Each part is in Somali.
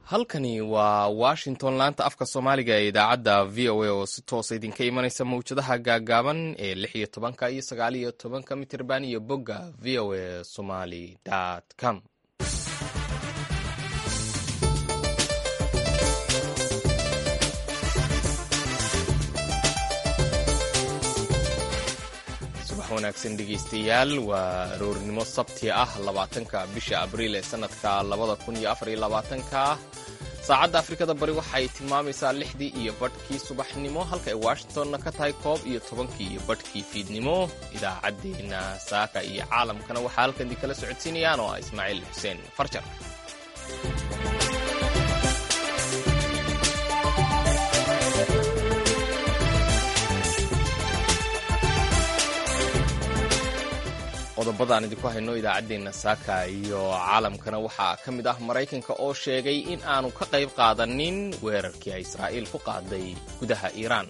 halkani waa washington laanta afka soomaaliga ee idaacadda v o a oo si toosa idinka imanaysa mawjadaha gaagaaban ee lix iyo tobanka iyo sagaal iyo tobanka mitirban iyo bogga v o a somaly com subax wanaagsan dhegeystayaal waa aroornimo sabti ah labaatanka bisha abriil ee sanadka labada kun iyo afar iyo labaatanka saacadda afrikada bari waxay tilmaamaysaa lixdii iyo badhkii subaxnimo halka ay washingtonna ka tahay koob iyo tobankii iyo badhkii fiidnimo idaacaddeenna saaka iyo caalamkana waxaa halkan idinkala socodsiinayaan oo ah ismaaciil xuseen farjar qodobadaan idinku hayno idaacaddeenna saaka iyo caalamkana waxaa ka mid ah maraykanka oo sheegay in aanu ka qayb qaadanin weerarkii ay israa'iil ku qaaday gudaha iiraan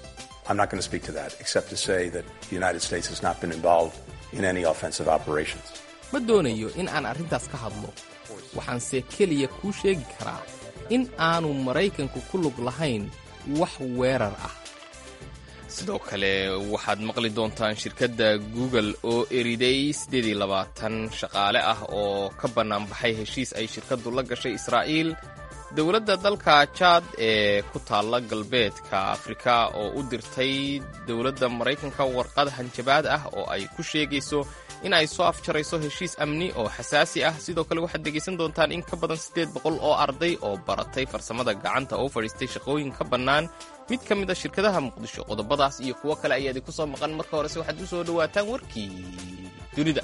ma doonayo in aan arrintaas ka hadlo waxaanse keliya kuu sheegi karaa in aanu maraykanku ku lug lahayn wax weerar ah sidoo kale waxaad maqli doontaan shirkadda google oo eriday shaqaale ah oo ka bannaanbaxay heshiis ay shirkaddu la gashay israa'iil dowladda dalka jaad ee ku taalla galbeedka afrika oo u dirtay dowladda maraykanka warqad hanjabaad ah oo ay ku sheegayso in ay soo afjarayso heshiis amni oo xasaasi ah sidoo kale waxaad dhegaysan doontaan in ka badan siddeed boqol oo arday oo baratay farsamada gacanta oo fadhiistay shaqooyin ka bannaan mid ka mid a shirkadaha muqdisho qodobadaas iyo kuwo kale ayaa idinku soo maqan marka horese waxaad u soo dhowaataan warkii dunida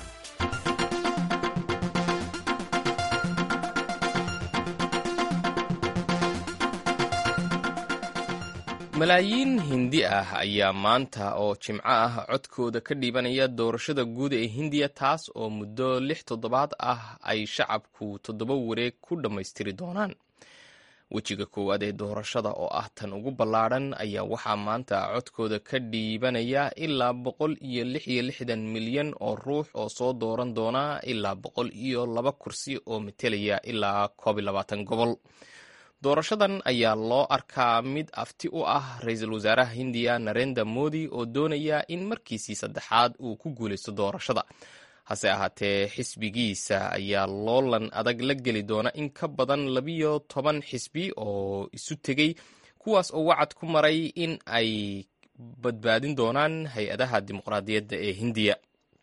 malaayiin hindi ah ayaa maanta oo jimco ah codkooda ka dhiibanaya doorashada guud ee hindiya taas oo muddo lix toddobaad ah ay shacabku toddoba wareeg ku dhammaystiri doonaan wejiga koowaad ee doorashada oo ah tan ugu ballaadhan ayaa waxaa maanta codkooda ka dhiibanaya ilaa boqol iyo lix iyo lixdan milyan oo ruux oo soo dooran doona ilaa boqol iyo laba kursi oo metelaya ilaa koob iyo labaatan gobol doorashadan ayaa loo arkaa mid afti u ah ra-iisul wasaaraha hindiya narenda modi oo doonaya in markiisii saddexaad uu ku guulaysto doorashada hase ahaatee xisbigiisa ayaa loolan adag la geli doona in ka badan labiyo toban xisbi oo isu tegey kuwaas oo wacad ku maray in ay badbaadin doonaan hay-adaha dimuqraadiyadda ee hindiya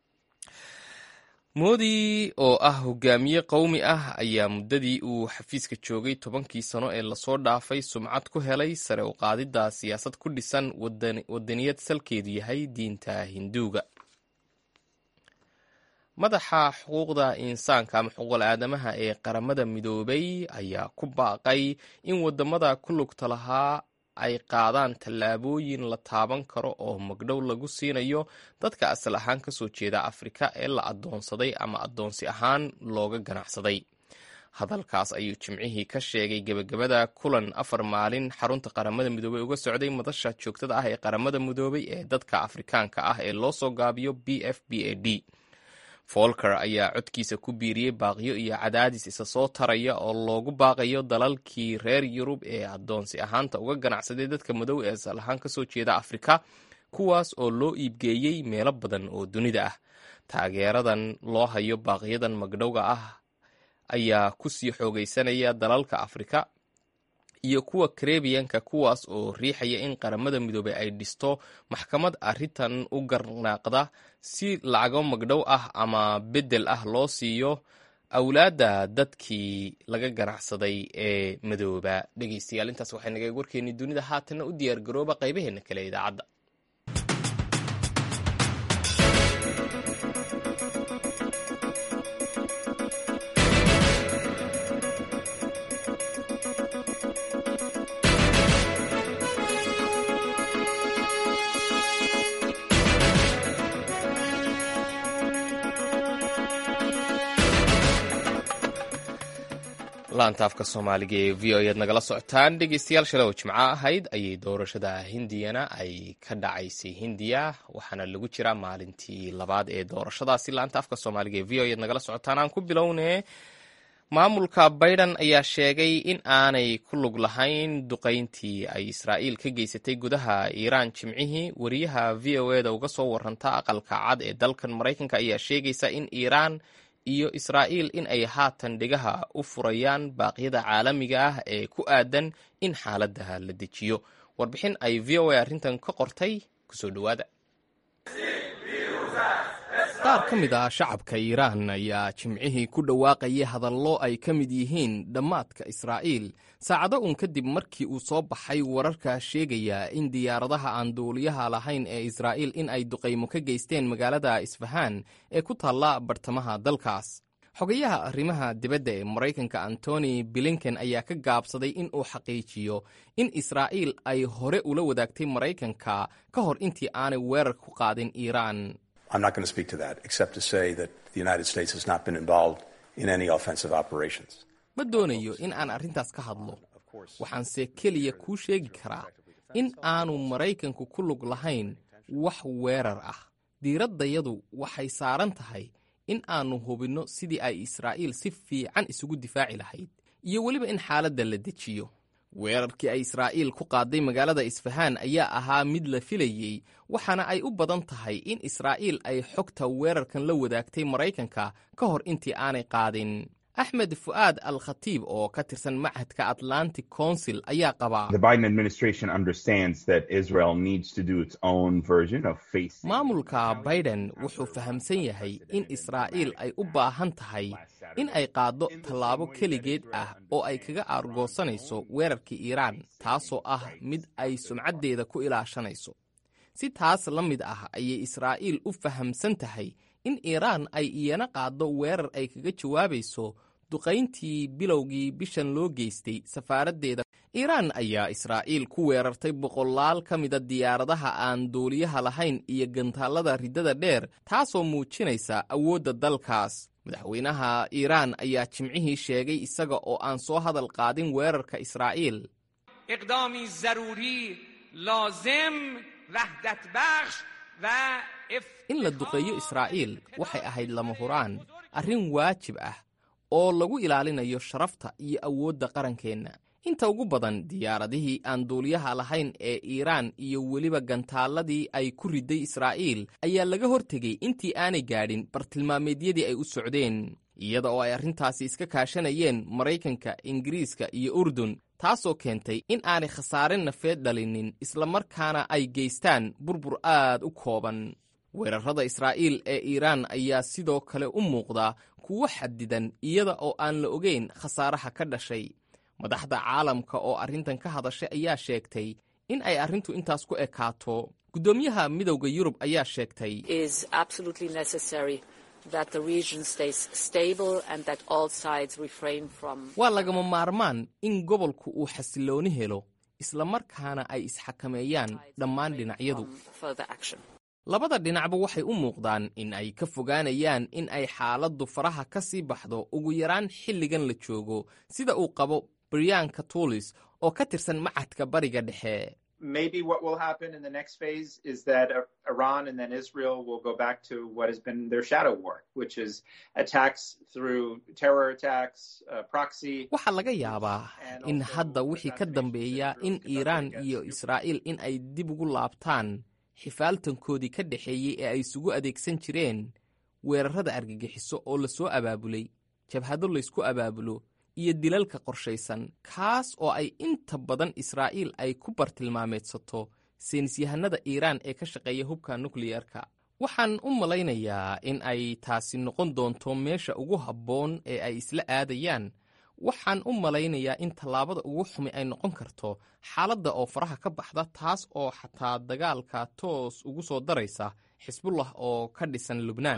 moodi oo ah hogaamiye qowmi ah ayaa muddadii uu xafiiska joogay tobankii sano ee lasoo dhaafay sumcad ku helay sare u qaadidda siyaasad ku dhisan wadaniyad salkeedu yahay diinta hinduuga madaxa xuquuqda insaanka ama xuquuqul aadamaha ee qaramada midoobay ayaa ku baaqay in wadamada ku lugta lahaa ay qaadaan tallaabooyin la taaban karo oo magdhow lagu siinayo dadka asal ahaan ka soo jeeda afrika ee la addoonsaday ama addoonsi ahaan looga ganacsaday hadalkaas ayuu jimcihii ka sheegay gebagabada kulan afar maalin xarunta qaramada midoobey uga socday madasha joogtada ah ee qaramada midoobay ee dadka afrikaanka ah ee loo soo gaabiyo b f b a d folker ayaa codkiisa ku biiriyey baaqiyo iyo cadaadis isa soo taraya oo loogu baaqayo dalalkii reer yurub ee addoonsi ahaanta uga ganacsaday dadka madow ee asal ahaan ka soo jeeda afrika kuwaas oo loo iibgeeyey meelo badan oo dunida ah taageeradan loo hayo baaqiyadan magdhowga ah ayaa ku sii xoogaysanaya dalalka afrika iyo kuwa karebiyanka kuwaas oo riixaya in qaramada midoobey ay dhisto maxkamad arrintan u garnaaqda si lacago magdhow ah ama beddel ah loo siiyo awlaadda dadkii laga ganacsaday ee madooba dhegeystayaal intaas waxay naga warkeennii dunida haatanna u diyaargarooba qaybaheenna kale idaacadda laanta afka soomaaliga ee v o ead nagala socotaan dhegeystayaal shalay oo jimco ahayd ayay doorashada hindiyana ay ka dhacaysay hindiya waxaana lagu jiraa maalintii labaad ee doorashadaasi laanta afka soomaaliga ee v o ead nagala socotaan aan ku bilownee maamulka bayden ayaa sheegay in aanay ku lug lahayn duqayntii ay israa'iil ka geysatay gudaha iiraan jimcihii wariyaha v o eda uga soo waranta aqalka cad ee dalkan maraykanka ayaa sheegaysa in iiraan iyo israa'iil in ay haatan dhigaha u furayaan baaqyada caalamiga ah ee ku aadan in xaaladaha la dejiyo warbixin ay v o a arrintan ka qortay kusoo dhowaada qaar ka mid ah shacabka iiraan ayaa jimcihii ku dhawaaqayay hadallo ay ka mid yihiin dhammaadka israa'iil saacado uun kadib markii uu soo baxay wararka sheegaya in diyaaradaha aan duuliyaha lahayn ee israa'iil in ay duqaymo ka geysteen magaalada isfahaan ee ku taalla bartamaha dalkaas xogayaha arrimaha dibadda ee maraykanka antony blinken ayaa ka gaabsaday in uu xaqiijiyo in israa'iil ay hore ula wadaagtay maraykanka ka hor intii aanay weerar ku qaadin iiraan I'm not going to speak to that, except to say that the United States has not been involved in any offensive operations. ma doonayo in aan arrintaas ka hadlo waxaanse keliya kuu sheegi karaa in aanu maraykanku ku lug lahayn wax weerar ah diiraddayadu waxay saaran tahay in aannu hubinno sidii ay israa'iil si fiican isugu difaaci lahayd iyo weliba in xaaladda la dejiyo weerarkii ay israa'iil ku qaaday magaalada isfahaan ayaa ahaa mid la filayey waxaana ay u badan tahay in israa'iil ay xogta weerarkan la wadaagtay maraykanka ka hor intii aanay qaadin axmed fu'aad al khatiib oo ka tirsan machadka atlantic council ayaa qabaa maamulka biden wuxuu fahamsan yahay in israa'iil ay u baahan tahay in ay qaaddo tallaabo keligeed ah oo ay kaga aargoosanayso weerarkii iiraan taasoo ah mid ay sumcaddeeda ku ilaashanayso si taas la mid ah ayay israa'iil u fahamsan tahay in iiraan ay iyana qaaddo weerar ay kaga jawaabayso duqayntii bilowgii bishan loo geystay safaaraddeeda iiraan ayaa israa'iil ku weerartay boqolaal ka mida diyaaradaha aan duuliyaha lahayn iyo gantaallada riddada dheer taasoo muujinaysa awoodda dalkaas madaxweynaha iiraan ayaa jimcihii sheegay isaga oo aan soo hadal qaadin weerarka israa'iil in la duqeeyo israa'iil waxay ahayd lama huraan arrin waajib ah oo lagu ilaalinayo sharafta iyo awoodda qarankeenna inta ugu badan diyaaradihii aan duuliyaha lahayn ee iiraan iyo weliba gantaalladii ay ku riday israa'iil ayaa laga hortegay intii aanay gaadhin bartilmaameedyadii ay u socdeen iyada oo ay arrintaasi iska kaashanayeen maraykanka ingiriiska iyo urdun taasoo keentay in aanay khasaare nafeed dhalinin islamarkaana ay geystaan burbur aad u kooban weerarrada israa'iil ee iiraan ayaa sidoo kale u muuqda kuwo xadidan iyada oo aan la ogeyn khasaaraha ka dhashay madaxda caalamka oo arrintan ka hadashay ayaa sheegtay in ay arrintu intaas ku ekaato guddoomiyaha midowda yurub ayaa sheegtay waa lagama maarmaan in gobolku uu xasilooni helo islamarkaana ay isxakameeyaan dhammaan dhinacyadu labada dhinacba waxay u muuqdaan in ay ka fogaanayaan in ay xaaladdu faraha ka sii baxdo ugu yaraan xilligan la joogo sida uu qabo brianka tuulis oo ka tirsan macadka bariga dhexe maybe what will happen in the next phase is that Iran and then Israel will go back to what has been their shadow war, which is attacks through terror attacks, uh, proxy. waxaa laga yaabaa in hadda wixii ka dambeeya in iiraan iyo israa'iil in ay dib ugu laabtaan xifaaltankoodii ka dhexeeyey ee ay isugu adeegsan jireen weerarrada argagixiso oo la soo abaabulay jabhado laysku abaabulo iyo dilalka qorshaysan kaas oo ay inta badan israa'iil ay ku bartilmaameedsato saynisyahanada iiraan ee ka shaqeeya hubka nukliyarka waxaan u malaynayaa in ay taasi noqon doonto meesha ugu habboon ee ay isla aadayaan waxaan u malaynayaa in tallaabada ugu xumi ay noqon karto xaaladda oo faraha ka baxda taas oo xataa dagaalka toos ugu soo daraysa xisbullah oo ka dhisan lubnaan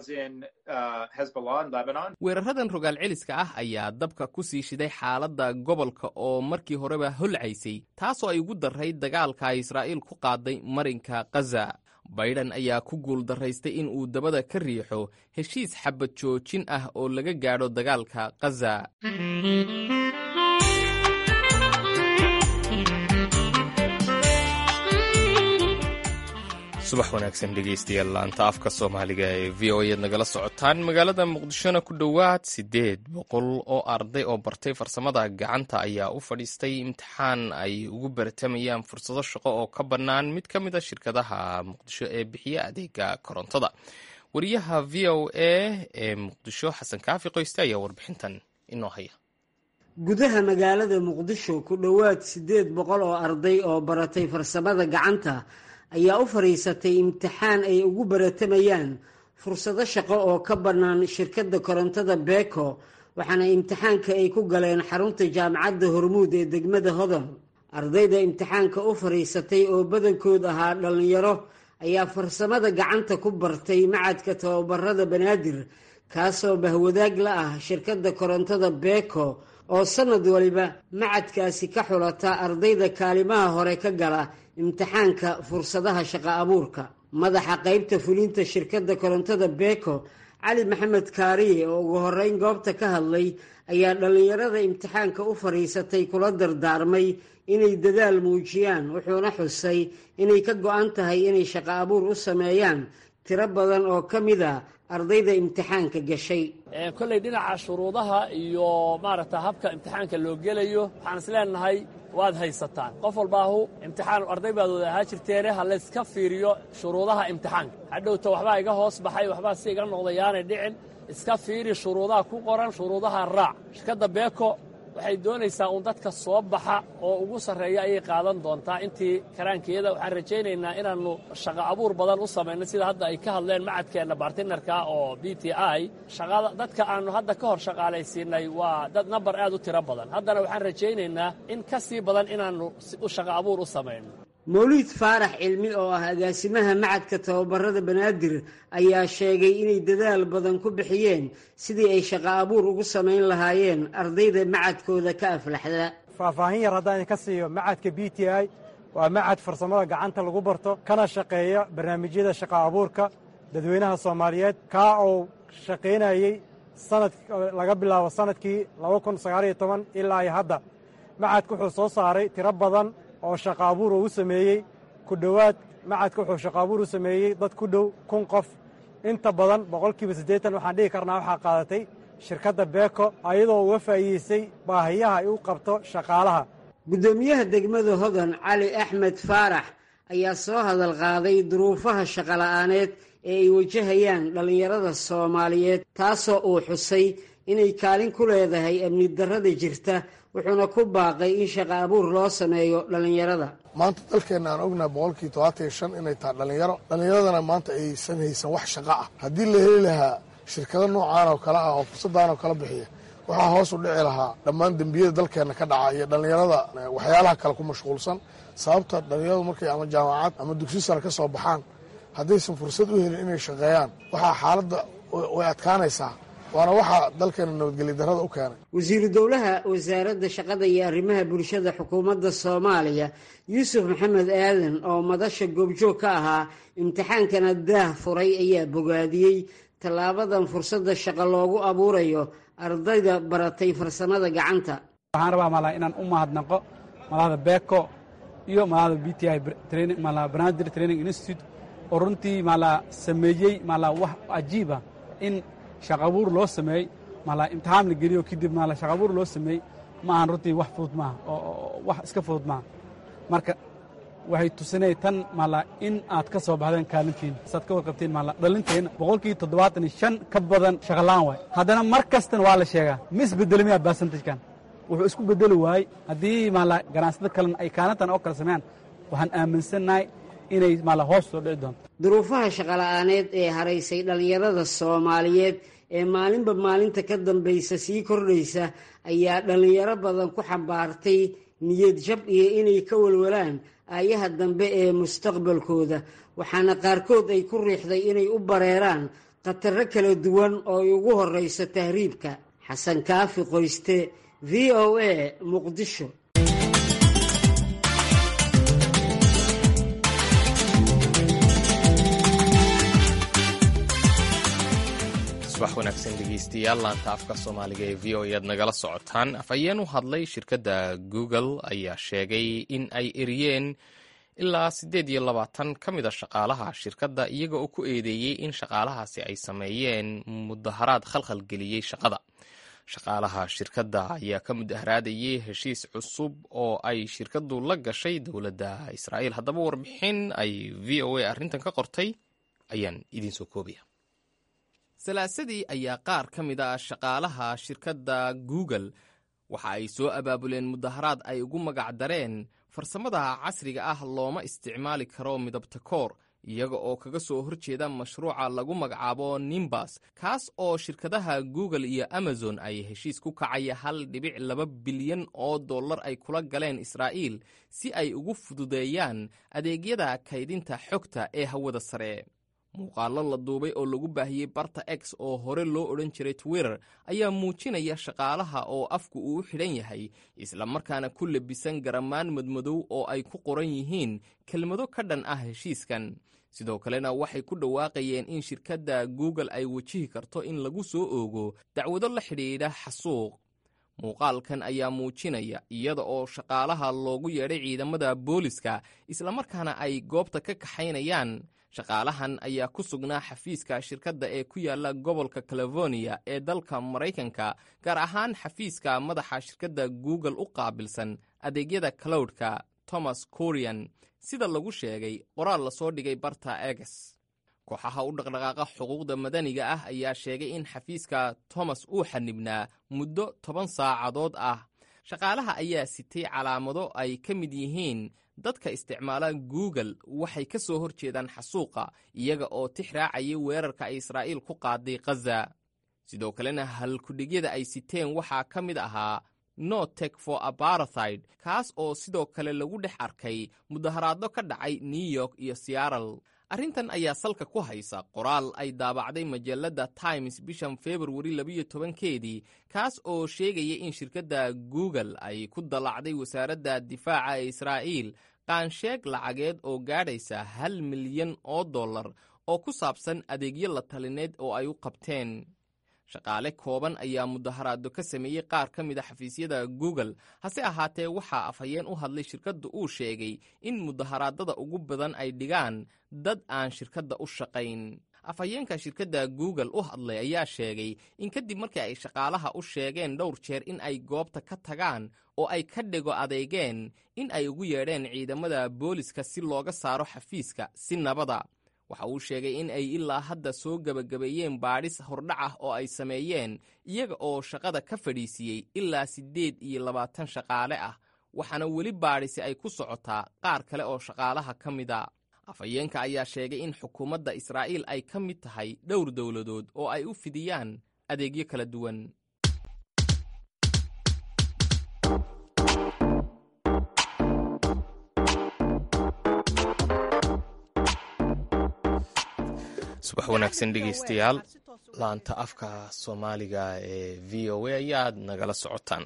weeraradan rogaal celiska ah ayaa dabka ku sii shiday xaaladda gobolka oo markii horeba holcaysay taasoo ay ugu darray dagaalka ay israa'iil ku qaaday marinka khaza baydhan ayaa ku guul darraystay in uu dabada ka riixo heshiis xabad joojin ah oo laga gaadho dagaalka khaza subax wanaagsan dhegeystayaal laanta afka soomaaliga ee v o eed nagala socotaan magaalada muqdishona ku dhowaad siddeed boqol oo arday oo bartay farsamada gacanta ayaa u fadhiistay imtixaan ay ugu baratamayaan fursado shaqo oo ka bannaan mid ka mid a shirkadaha muqdisho ee bixiya adeega korontada wariyaha v o a ee muqdisho xasan kaafi qoyste ayaa warbixintan inoo haya gudaha magaalada muqdisho ku dhowaad siddeed boqol oo arday oo baratay farsamada gacanta ayaa u fadhiisatay imtixaan ay ugu baratamayaan fursado shaqo oo ka bannaan shirkadda korontada beeko waxaana imtixaanka ay ku galeen xarunta jaamacadda hormuud ee degmada hodon ardayda imtixaanka u fadhiisatay oo badankood ahaa dhallinyaro ayaa farsamada gacanta ku bartay macadka tababarada banaadir kaasoo bahwadaag la ah shirkadda korontada beeko oo sanad waliba macadkaasi ka xulata ardayda kaalimaha hore ka gala imtixaanka fursadaha shaqo abuurka madaxa qaybta fulinta shirkadda korontada beeko cali maxamed kaariye oo ugu horeyn goobta ka hadlay ayaa dhallinyarada imtixaanka u fadhiisatay kula dardaarmay inay dadaal muujiyaan wuxuuna xusay inay ka go-an tahay inay shaqo abuur u sameeyaan tiro badan oo ka mid a ardayda imtixaanka gashay kolley dhinaca shuruudaha iyo maaragta habka imtixaanka loo gelayo waxaan is leenahay waad haysataan qof walbaahu imtixaan arday baad wada ahaa jirteene ha layska fiiriyo shuruudaha imtixaanka hadhowta waxbaa iga hoos baxay waxbaa si iga noqda yaanay dhicin iska fiiri shuruudaha ku qoran shuruudaha raac shirkadda beeko waxay doonaysaa uun dadka soo baxa oo ugu sarreeya ayay qaadan doontaa intii karaankeeda waxaan rajaynaynaa inaannu shaqo abuur badan u samayno sida hadda ay ka hadleen macadkeenna bartinarka oo b t i shaqada dadka aannu hadda ka hor shaqaalaysiinay waa dad nambar aad u tiro badan haddana waxaan rajaynaynaa in ka sii badan inaannu shaqo abuur u samayno mawliid faarax cilmi oo ah agaasimaha macadka tababarada banaadir ayaa sheegay inay dadaal badan ku bixiyeen sidii ay shaqo abuur ugu samayn lahaayeen ardayda macadkooda ka aflaxda faahfaahin yar haddaan idinka siiyo macadka b t i waa macad farsamada gacanta lagu barto kana shaqeeya barnaamijyada shaqo abuurka dadweynaha soomaaliyeed kaa oo shaqaynayey sanad laga bilaabo sanadkii laba kun sagaaliyo toban ilaa iyo hadda macadka wuxuu soo saaray tiro badan oo shaqo abuur uu sameeyey ku dhowaad macadka wuxuu shaqo abuur u sameeyey dad ku dhow kun qof inta badan boqolkiiba siddeetan waxaan dhihi karnaa waxaa qaadatay shirkadda beeko ayadoo uga faa'iideysay baahiyaha ay u qabto shaqaalaha guddoomiyaha degmada hodan cali axmed faarax ayaa soo hadal qaaday duruufaha shaqola'aaneed ee ay wajahayaan dhallinyarada soomaaliyeed taasoo uu xusay inay kaalin ku leedahay amni darrada jirta wuxuuna ku baaqay in shaqo abuur loo sameeyo dhallinyarada maanta dalkeenna aan ognahay boqolkii todobaatan iyo shan inay tahay dhallinyaro dhallinyaradana maanta aysan haysan wax shaqo ah haddii la heli lahaa shirkado noocaan oo kale ah oo fursadaan oo kala bixiya waxaa hoos u dhici lahaa dhammaan dembiyada dalkeenna ka dhaca iyo dhallinyarada waxyaalaha kale ku mashquulsan sababta dhallinyaradu markay ama jaamacad ama dugsi sare ka soo baxaan haddaysan fursad u helin inay shaqeeyaan waxaa xaaladda way adkaanaysaa waana waxaa dalkeena nabadgelya darrada u keenay wasiiru dowlaha wasaaradda shaqada iyo arrimaha bulshada xukuumadda soomaaliya yuusuf maxamed aadan oo madasha goobjoog ka ahaa imtixaankana daah furay ayaa bogaadiyey tallaabadan fursadda shaqo loogu abuurayo ardayda baratay farsamada gacanta waxaan rabaa mala inaan u mahadnaqo malada beko iyo malada b t i mala banaadir training institute oo runtii mala sameeyey mala wax cajiiba in shaqabuur loo sameeyey mala imtixaan la geliyo kadib mala shaqabuur loo sameeyey ma ahan runtii wax fudud maaha oo wax iska fudud maaha marka waxay tusinay tan mala in aad ka soo baxdeen kaalintiina saad ka warqabteen mala dhalinteenna boqolkii toddobaatan iyo shan ka badan shaqalaan waay haddana mar kastana waa la sheegaa ma isbedelo miyaa baasantajkan wuxuu isku bedeli waayey haddii mala ganacsatada kalena ay kaalintan oo kale sameeyaan waxaan aaminsannahay inay mala hoos soo dhici doonto duruufaha shaqola'aaneed ee haraysay dhallinyarada soomaaliyeed ee maalinba maalinta ka dambaysa sii kordhaysa ayaa dhallinyaro badan ku xambaartay niyad jab iyo inay ka walwalaan aayaha dambe ee mustaqbalkooda waxaana qaarkood ay ku riixday inay u bareeraan khataro kala duwan oo ay ugu horrayso tahriibka xasan kaafi qoyste v o a muqdisho subax wanaagsan dhegeystayaal laanta afka soomaaliga ee v o ead nagala socotaan afhayeen u hadlay shirkadda google ayaa sheegay in ay eriyeen ilaa siddeed iyo labaatan ka mid a shaqaalaha shirkadda iyaga oo ku eedeeyey in shaqaalahaasi ay sameeyeen mudaharaad khalkhal geliyey shaqada shaqaalaha shirkadda ayaa ka mudaharaadayay heshiis cusub oo ay shirkaddu la gashay dowladda israa'iil haddaba warbixin ay v o a arrintan ka qortay ayaan idiin soo koobaya salaasadii ayaa qaar ka mid a shaqaalaha shirkadda google waxa ay soo abaabuleen mudaharaad ay ugu magac dareen farsamada casriga ah looma isticmaali karo midabta koor iyaga oo kaga soo horjeeda mashruuca lagu magacaabo nimbas kaas oo shirkadaha google iyo amazon ay heshiis ku kacaya hal dhibic laba bilyan oo dollar ay kula galeen israa'iil si ay ugu fududeeyaan adeegyada kaydinta xogta ee hawada sare muuqaallo la duubay oo lagu baahiyey barta x oo hore loo odhan jiray twitter ayaa muujinaya shaqaalaha oo afku uu u xidhan yahay islamarkaana ku labisan garamaan madmadow oo ay ku qoran yihiin kelmado ka dhan ah heshiiskan sidoo kalena waxay ku dhawaaqayeen in shirkadda google ay wajihi karto in lagu soo oogo dacwado la xidhiidha xasuuq muuqaalkan ayaa muujinaya iyada oo shaqaalaha loogu yeedhay ciidamada booliska islamarkaana ay goobta ka kaxaynayaan shaqaalahan ayaa ku sugnaa xafiiska shirkadda ee ku yaala gobolka californiya ee dalka maraykanka gaar ahaan xafiiska madaxa shirkadda google u qaabilsan adeegyada cloudka thomas corian sida lagu sheegay qoraal lasoo dhigay barta eges kooxaha u dhaqdhaqaaqa xuquuqda madaniga ah ayaa sheegay in xafiiska thomas uu xanibnaa muddo toban saacadood ah shaqaalaha ayaa sitay calaamado ay ka mid yihiin dadka isticmaala google waxay ka soo hor jeedaan xasuuqa iyaga oo tix raacayay weerarka ay israa'iil ku qaaday khaza sidoo kalena halkudhigyada ay siteen waxaa ka mid ahaa no tek for abarathid kaas oo sidoo kale lagu dhex arkay mudaharaado ka dhacay new york iyo searal arrintan ayaa salka ku haysa qoraal ay daabacday majalladda times bishan februari labiyo tobankeedii kaas oo sheegaya in shirkadda google ay ku dallacday wasaaradda difaaca ee israa'iil qaansheeg lacageed oo gaadhaysa hal milyan oo dollar oo ku saabsan adeegyo la talineed oo ay u qabteen shaqaale kooban ayaa mudaharaado ka sameeyey qaar ka mid a xafiisyada google hase ahaatee waxaa afhayeen u hadlay shirkadda uu sheegay in mudaharaadada ugu badan ay dhigaan dad aan shirkadda u shaqayn afhayeenka shirkadda google u hadlay ayaa sheegay in kadib markii ay shaqaalaha u sheegeen dhowr jeer in ay goobta ka tagaan oo ay ka dhego adeegeen in ay ugu yeedheen ciidamada booliska si looga saaro xafiiska si nabada waxa uu sheegay in ay ilaa hadda soo gebagabeeyeen baadhis hordhac ah oo ay sameeyeen iyaga oo shaqada ka fadhiisiiyey ilaa siddeed iyo labaatan shaqaale ah waxaana weli baadhisi ay ku socotaa qaar kale oo shaqaalaha ka mida afhayeenka ayaa sheegay in xukuumadda israa'iil ay ka mid tahay dhowr dowladood oo ay u fidiyaan adeegyo kala duwan subax wanaagsan dhegeystayaal laanta afka soomaaliga ee v o a ayaad nagala socotaan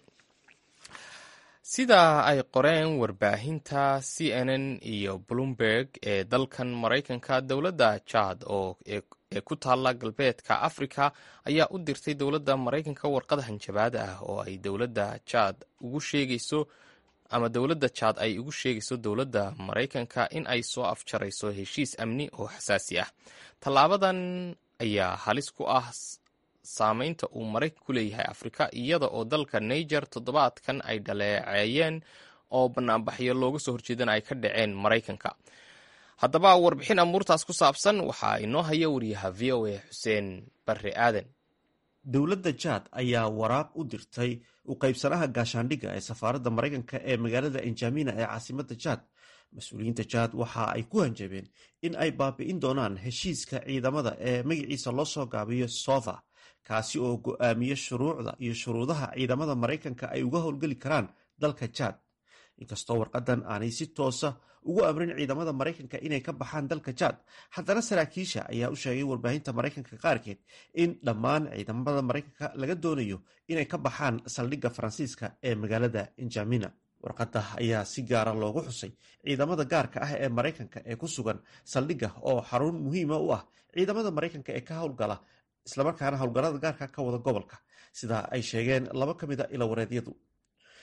sida ay qoreen warbaahinta c n n iyo bloomberg ee dalkan maraykanka dowladda jaad oo ee ku taalla galbeedka africa ayaa u dirtay dowladda maraykanka warqad hanjabaad ah oo ay dowladda jaad ugu sheegayso ama dowladda jaad ay ugu sheegayso dowladda maraykanka in ay soo afjarayso heshiis amni oo xasaasi ah tallaabadan ayaa halis ku ah saameynta uu maraykan ku leeyahay afrika iyada oo dalka niger toddobaadkan ay dhaleeceeyeen oo banaanbaxyo looga soo horjeedana ay ka dhaceen maraykanka haddaba warbixin amuurtaas ku saabsan waxaa inoo haya wariyaha v o a xuseen barre aadan dowladda jaad ayaa waraaq u dirtay u qaybsanaha gaashaandhigga ee safaaradda maraykanka ee magaalada enjamina ee caasimadda jaad mas-uuliyiinta jaad waxa ay ku hanjabeen in ay baabi'in doonaan heshiiska ciidamada ee magaciisa loo soo gaabiyo sofa kaasi oo go-aamiya shuruucda iyo shuruudaha ciidamada maraykanka ay uga howlgeli karaan dalka jaad inkastoo warqadan aanay si toosa ugu amrin ciidamada maraykanka inay ka baxaan dalka jaad haddana saraakiisha ayaa u sheegay warbaahinta maraykanka qaarkeed in dhammaan ciidamada maraykanka laga doonayo inay ka baxaan saldhigga faransiiska ee magaalada enjamina warqadda ayaa si gaara loogu xusay ciidamada gaarka ah ee maraykanka ee ku sugan saldhigga oo xarun muhiima u ah ciidamada maraykanka ee ka howlgala islamarkaana howlgallada gaarka ka wada gobolka sida ay sheegeen laba ka mid a ilawareedyadu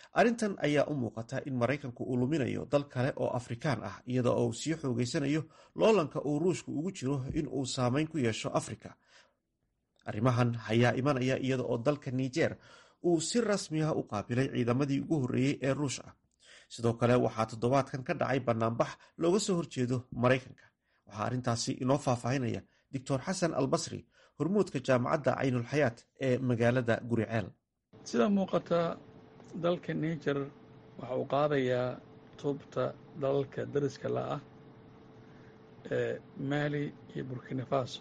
arrintan ayaa u muuqata in maraykanku uu luminayo dal kale oo afrikaan ah iyada oo uu sii xoogeysanayo loolanka uu ruushku ugu jiro in uu saameyn ku yeesho afrika arrimahan ayaa imanaya iyada oo dalka niger uu si rasmi ah u qaabilay ciidamadii ugu horreeyey ee ruush ah sidoo kale waxaa toddobaadkan ka dhacay banaanbax looga soo horjeedo maraykanka waxaa arrintaasi inoo faahfaahinaya doctor xasan albasri hormuudka jaamacadda caynulxayaat ee magaalada guriceel sida muuqata dalka niger waxa uu qaadayaa tuubta dalalka dariska la ah ee maali iyo burkina faso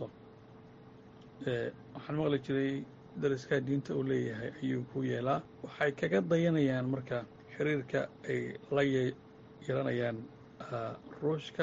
waxaan maqli jiray dariskaa diinta uu leeyahay ayuu ku yeelaa waxay kaga dayanayaan marka xiriirka ay la yeelanayaan ruushka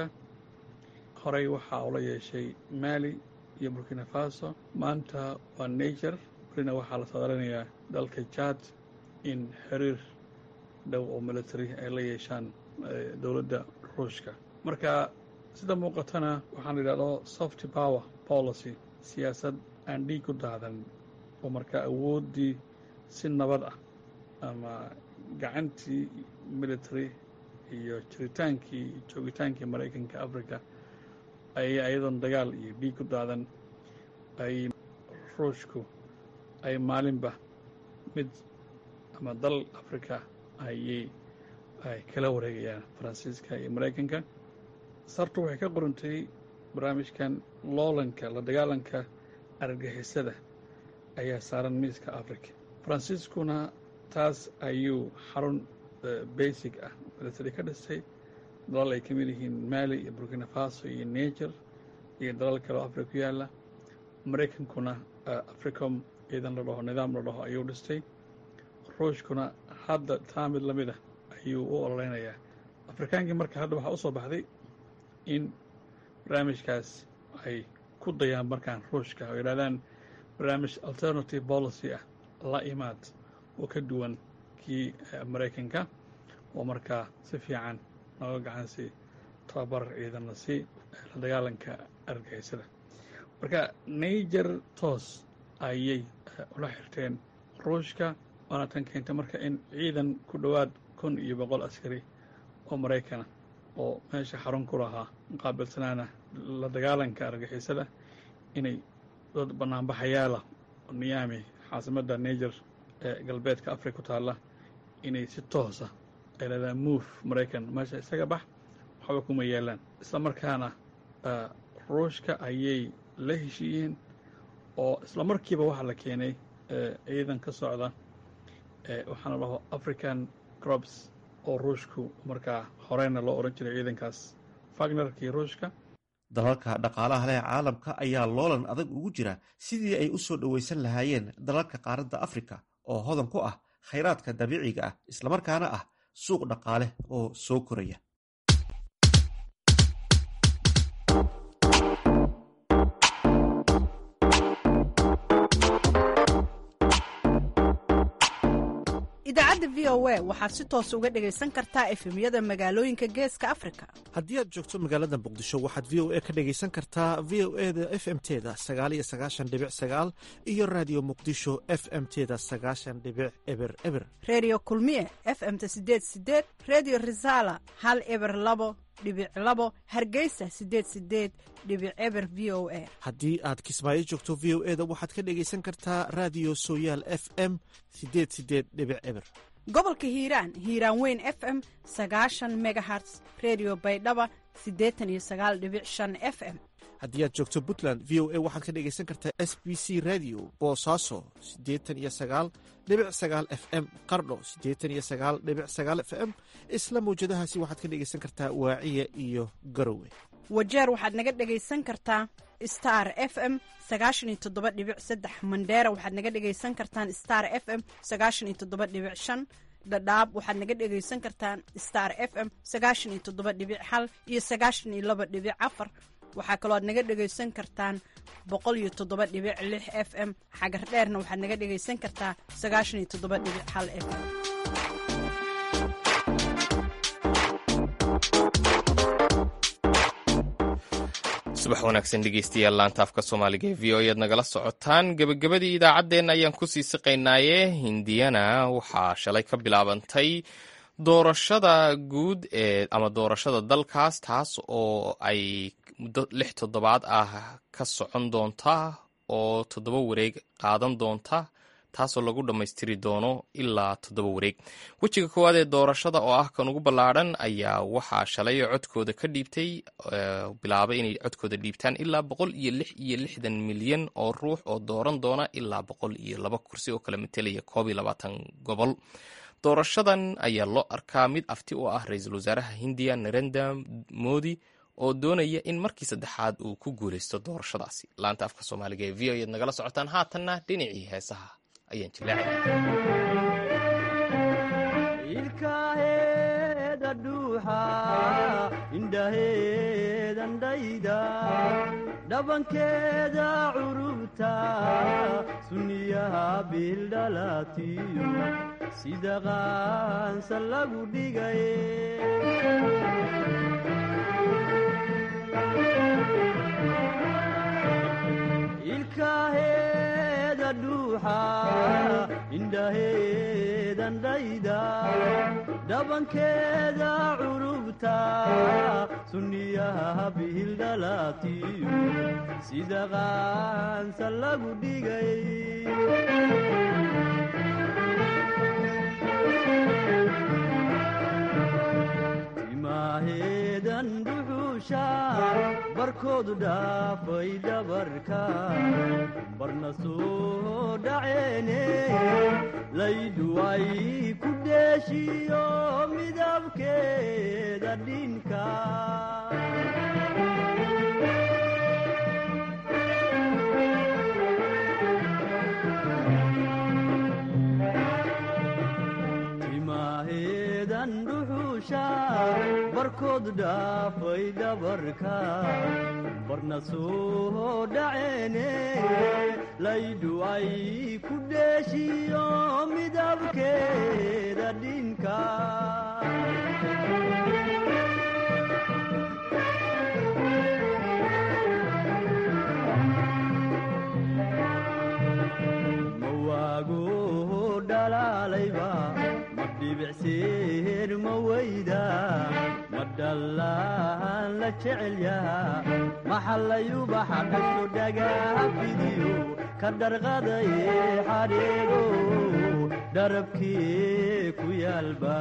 horey waxaa ula yeeshay maali iyo burkina faso maanta waa niger welina waxaa la sadaranayaa dalka jad in xiriir dhow oo military ay la yeeshaan dowladda ruushka marka sida muuqatana waxaan idhahdo soft power policy siyaasad aan dhiig ku daadan oo marka awooddii si nabad ah ama gacantii military iyo jiritaankii joogitaankii maraykanka africa ay ayadoon dagaal iyo dhiig ku daadan ay ruushku ay maalinba mid ama dal africa ayay ay kala wareegayaan faransiiska iyo maraykanka sartu waxay ka qorantay barnaamijkan loolanka la dagaalanka argagixisada ayaa saaran miiska africa faransiiskuna taas ayuu xarun basic ah military ka dhisay dalal ay ka mid yihiin maali iyo burkina faso iyo niger iyo dalal kale oo africa ku yaalla maraykankuna africom ciidan la dhaho nidaam la dhaho ayuu dhistay ruushkuna hadda taa mid lamid ah ayuu u ololeynayaa afrikaankii marka hadda waxaa u soo baxday in barnaamijkaas ay ku dayaan markaan ruushka oo yidhahdaan barnaamij alternative policy ah la imaad oo ka duwan kii maraykanka oo markaa si fiican nooga gacansi tababar ciidanna si la dagaalanka argagixisada marka niger toos ayay ula xirteen ruushka waana tan keentay marka in ciidan ku dhowaad kun iyo boqol askari oo maraykana oo meesha xarun ku lahaa muqaabilsanaana la dagaalanka argagixisada inay dad banaanbaxayaala niyaami caasimadda niger ee galbeedka africa ku taalla inay si toosa ay leedaan move maraykan meesha isaga bax waxba kuma yeelaan isla markaana ruushka ayay la heshiiyeen oo isla markiiba waxaa la keenay ciidan ka socda waxaana dhaho african crops oo ruushku markaa horeyna loo odhan jiray ciidankaas fagnerkii ruushka dalalka dhaqaalaha leh caalamka ayaa loolan adag ugu jira sidii ay u soo dhoweysan lahaayeen dalalka qaaradda afrika oo hodan ku ah khayraadka dabiiciga ah islamarkaana ah suuq dhaqaale oo soo koraya idaacadda v o a waxaad si toos uga dhegaysan kartaa efemyada magaalooyinka geeska afrika haddii aad joogto magaalada muqdisho waxaad v o a ka dhegaysan kartaa v o e da f m teda sagaaliyo sagaashan dhibic sagaal iyo raadiyo muqdisho f m teda sagaashan dhibic eber eber reediyo kulmiye f m-ta sideed sideed reediyo risaala hal eber labo dhibic labo hargeysa sideed sideed dhibic eber v o a haddii aad kismaayo joogto v o e da waxaad ka dhegaysan kartaa raadiyo sooyaal f m sideed sideed dhibic eber gobolka hiiraan hiiraan weyn f m sagaashan megaherts redio baydhaba siddeetan iyo sagaal dhibic shan f m haddii aad joogto puntland v o a waxaad ka dhegaysan kartaa s b c radio boosaaso siddeetan iyo sagaal dhibic sagaal f m qardho siddeetan iyo sagaal dhibic sagaal f m isla mawjadahaasi waxaad ka dhegaysan kartaa waaciya iyo garowe wajeer waxaad naga dhegaysan kartaa star f m sagaashan iyo toddoba dhibic saddex mandheera waxaad naga dhegaysan kartaan star f m sagaashan iyo toddoba dhibic shan dhadhaab waxaad naga dhegaysan kartaan star f m sagaashan iyo toddoba dhibic hal iyo sagaashan iyo laba dhibic afar waxaa kaloo aad naga dhegaysan kartaan boqol iyo toddoba dhibic lix f m xagar dheerna waxaad naga dhegaysan kartaa sagaashan iyo toddoba dhibic hal f m subax wanaagsan dhegeystayaal laanta afka soomaaliga ee v o ead nagala socotaan gebagabadii idaacaddeenna ayaan kusii siqaynaaye hindiyana waxaa shalay ka bilaabantay doorashada guud ee ama doorashada dalkaas taas oo ay muddo lix toddobaad ah ka socon doonta oo toddoba wareeg qaadan doonta taasoo lagu dhammaystiri doono ilaa toddoba wareeg wejiga koowaad ee doorashada oo ah kan ugu ballaadhan ayaa waxaa shalay codkooda ka dhiibtay bilaabay inay codkooda dhiibtaan ilaa boqol iyo lix iyo lixdan milyan oo ruux oo dooran doona ilaa boqol iyo laba kursi oo kala matelaya koob iyo labaatan gobol doorashadan ayaa loo arkaa mid afti u ah ra-iisul wasaaraha hindiya narenda modi oo doonaya in markii saddexaad uu ku guuleysto doorashadaasi laanta afka soomaaliga ee v o eed nagala socotaan haatanna dhinacii heesaha ayaan ilkaheeda dhuuxa indhaheedan dhayda dhabankeeda curubta sunniyaha biildhalatiyo sida qaansa lagu dhigaye ilkaheeda dhuuxa indhaheedan dhayda dhabankeeda curubta sunniyaha biildhalatiyo sida qaansa lagu dhigay timaaheedan dhuxuusha barkoodu dhaafay dhabarka barna soo dhaceene laydu ay ku dheeshiyo midabkeeda dhinka timaaheedan dhuxuusha barkood dhaafay dhabarka barna soo dhaceene laydu ay ku dheeshiyo midabkeeda dhinka mawaago dhalaalayba ma dhibicseer ma weyda ma dhallaan la jecel yaha maxallayubaxa dhasho dhagaafidiyo ka dharqadaye xadheego dharabkii ku yaalba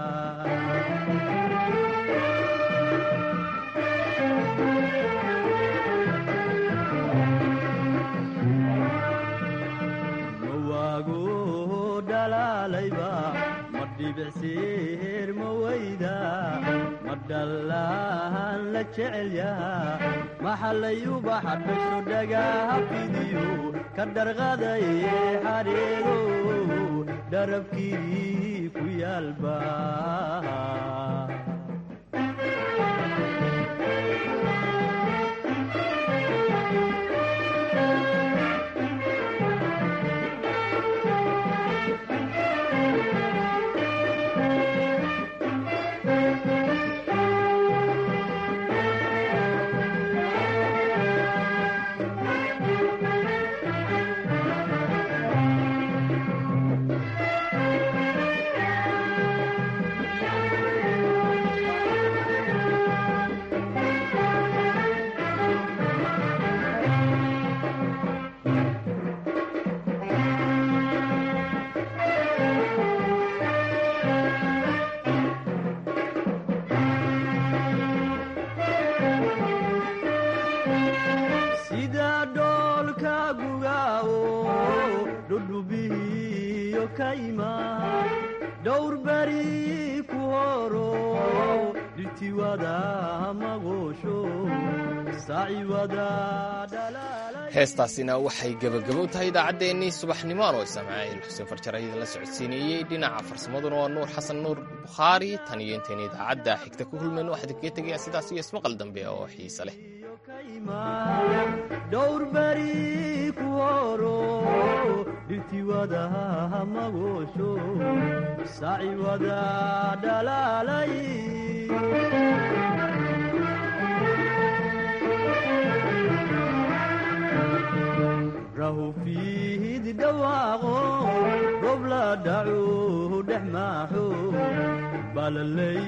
mawaago dhalaalayba ma dhibicseer ma weyda ma dhallaan la jecel yaha maxallayubaxa dhasho dhagaafidiyo ka dharqadaye xadheego dharabkii ku yaalba sida dhoolka gugaawo dhudhubihiyo kayma dhowr beri ku horo dhirtiwada magoosho saaciwada heestaasina waxay gebagabo u tahay idaacaddeenii subaxnimo anoo ismaaciil xuseen farjar ayada la socodsiinayey dhinaca farsamaduna waa nuur xasan nuur bukhaari tan iyo intayna idaacadda xigta ku hulmayno waxaa idinkaga tegayaa sidaas iyo ismaqal dambe oo xiise leh dhowr beri ku horo dhirtiwada magoosho saaciwada dhalaalay dhawaaqo goob la dhacu dhex maaxo balaley